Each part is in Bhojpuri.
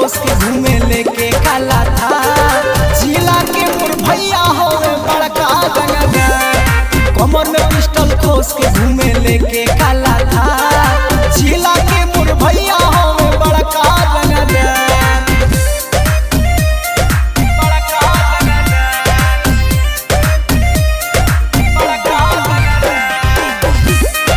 खोस के घूमे लेके काला था जिला के मोर भैया होवे बड़का रंगदार कमर में पिस्टल खोस के घूमे लेके काला था जिला के मोर भैया होवे बड़का रंगदार बड़का रंगदार बड़का रंगदार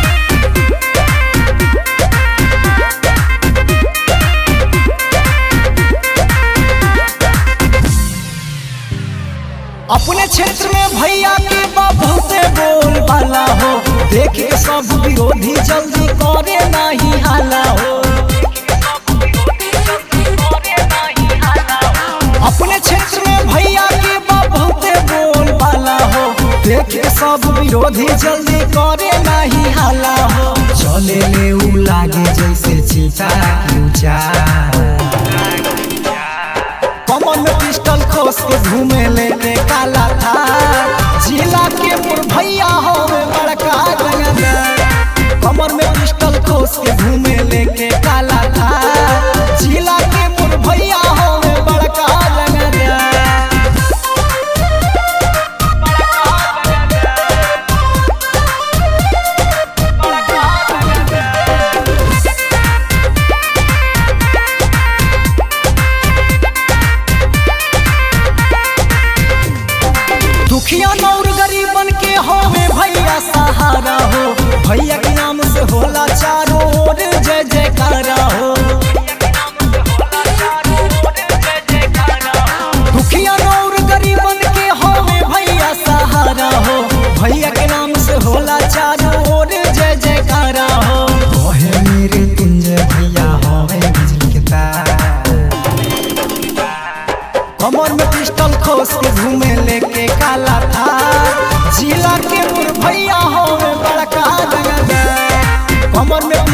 अपने क्षेत्र में भैया के बा बहुते बोल वाला हो देखे सब विरोधी जल्दी करे नहीं हाला हो अपने क्षेत्र में भैया के बा बहुते बोल वाला हो देखे सब विरोधी जल्दी करे नहीं हाला हो चले ले उ लागे जैसे चीता की ऊंचा कमर में पिस्टल खोस के घूमे लेके काला था जिला के मोर भैया हो बड़का रंगदार कमर में पिस्टल खोस के घूमे लेके काला था जिला के मोर भैया हो बड़का रंगदार दुखिया नौर गरीबन के होवे भैया सहारा हो भैया के नाम से होला चारों ओर जय जयकारा हो दुखिया नौर गरीबन के होवे भैया सहारा हो भैया के नाम से होला चारों ओर जय जयकारा हो ओहे मेरे तुंजय भैया होवे बिजली के तार कमर में पिस्टल खोस के घूमे लेके काला था जिला के मोर भैया हो बड़का रंगदार कमर में